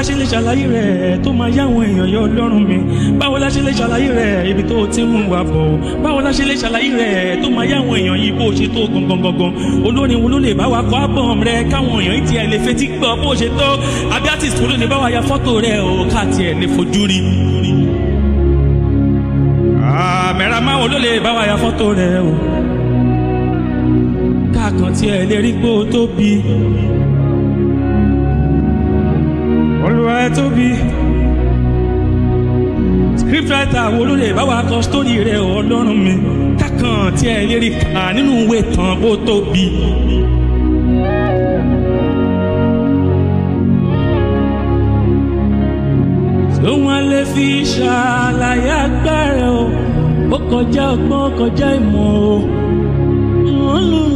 ṣe lè ṣàlàyé rẹ̀ tó máa yá àwọn èèyàn yọ ọlọ́run mi báwo la ṣe lè ṣàlàyé rẹ̀ ibi tó ti mú wa bọ̀ báwo la ṣe lè ṣàlàyé rẹ̀ tó máa yá àwọn èèyàn yìí bó ṣe tó gangan gangan olórin wo ló lè bá wa kọ́ ábọ̀m rẹ̀ káwọn èèyàn yìí tiẹ̀ lè fetí gbọ́ bó ṣe tó àbí artist wo ló lè bá wa ya fọ́tò rẹ̀ o ká tiẹ̀ lè fojú rí mẹ́ra máa wo ló lè bá wa ya fọ́tò rẹ̀ o káàkan tiẹ̀ lè rí pé o tóbi olùwà ẹ tóbi scriptwriter wo ló lè bá wa kọ sítórì rẹ̀ o ọlọ́run mi káàkan tiẹ̀ lè rí kà nínú ìwé tán bó tóbi. tó wọn lè fi ṣàlàyé agbára o ó kọjá ọgbọ́n ó kọjá ìmọ̀ o.